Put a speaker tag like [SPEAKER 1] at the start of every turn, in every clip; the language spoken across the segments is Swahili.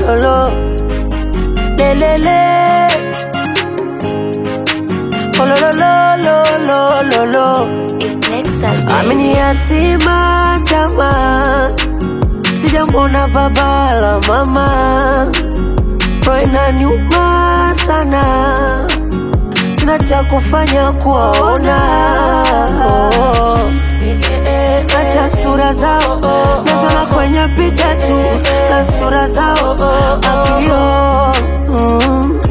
[SPEAKER 1] lo lo le le le oh lo lo lo lo lo lo lo
[SPEAKER 2] It's Nexus, baby.
[SPEAKER 1] Amini yatima jama, sijamwona baba la mama, roho inaniuma sana, sina cha kufanya kuwaona oh. hata sura zao nazona kwenye picha tu na sura zao akilio mm.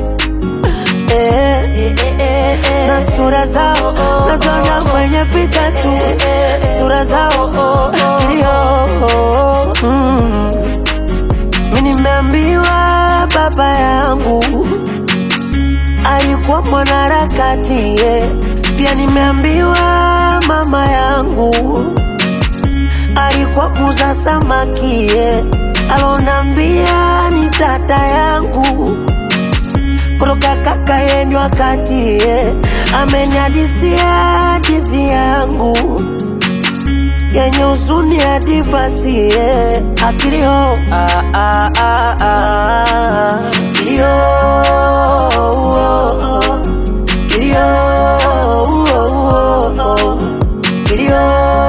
[SPEAKER 1] Eh, na sura zao nazona kwenye picha tu sura zao ndio mm. mi nimeambiwa baba yangu alikuwa mwanaharakati yeah. pia nimeambiwa mama yangu alikuwa muza samaki yeah. alonambia ni tata yangu kutoka kaka yenyu wakati yeah. ameniadisia hadithi yangu yenye huzuni hadi basi yeah. akilio ah, ah, ah, ah. kilio oh, oh. kilio oh, oh, oh. kilio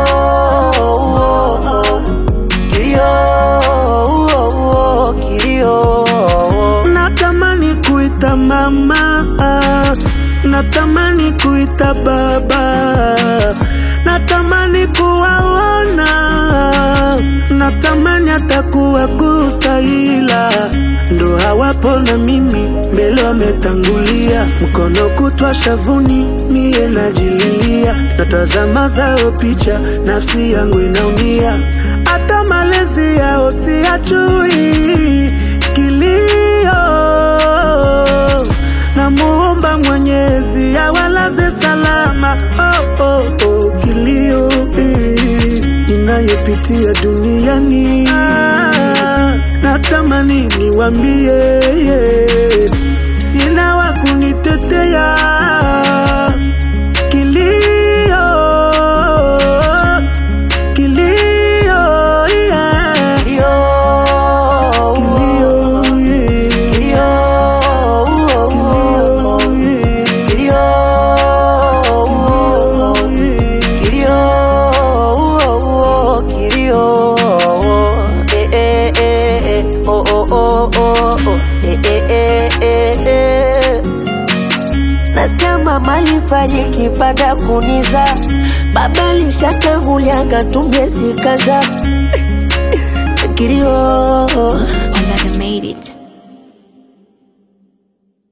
[SPEAKER 1] oh, oh. kilio oh, oh. kilio
[SPEAKER 3] natamani kuita mama natamani kuita baba natamani kuwaona natamani hata kuwagusa ila ndo hawapo na mimi mbele wametangulia mkono kutwa shavuni mie najililia natazama zao picha nafsi yangu inaumia hata malezi yao siyajui kilio namuomba mwenyezi awalaze salama oh, oh, oh, kilio eh, inayopitia duniani ah, natamani niwambie yeah, sina wa kunitetea kilio kilio yeah.
[SPEAKER 1] kilio
[SPEAKER 3] kilio yeah.
[SPEAKER 1] kilio oh, oh, oh. kilio oh, oh. kilio oh, oh, kilio eh, eh, eh, eh. oh, oh, oh, oh, oh. eh, eh, eh, eh, eh. nasikia mama alifariki baada ya kuniza baba alishatangulia katumie zikaza kilio